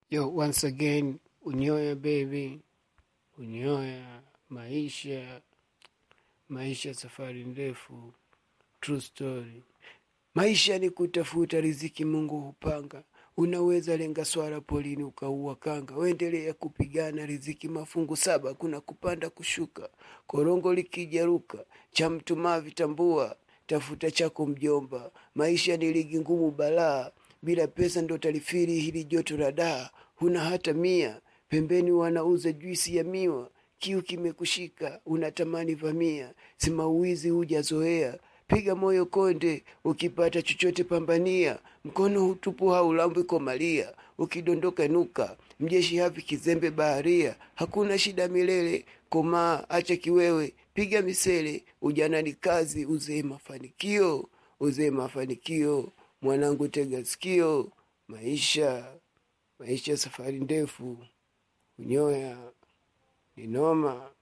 Yo, once again, Unyoya baby, Unyoya, maisha, maisha safari ndefu, true story. Maisha ni kutafuta riziki Mungu hupanga. Unaweza lenga swala polini ukaua kanga, uendelea kupigana riziki mafungu saba, kuna kupanda kushuka, korongo likijaruka, cha mtu mavi tambua, tafuta chako mjomba. Maisha ni ligi ngumu balaa, bila pesa ndo talifiri hili joto la daa, huna hata mia, pembeni wanauza juisi ya miwa, kiu kimekushika, unatamani vamia, simauizi hujazoea piga moyo konde, ukipata chochote pambania, mkono hutupu haulambwi komalia, ukidondoka nuka, mjeshi havi kizembe baharia, hakuna shida milele, komaa acha kiwewe, piga misele, ujana ni kazi, uzee mafanikio, uzee mafanikio, mwanangu tega sikio, maisha, maisha safari ndefu, unyoya ni noma.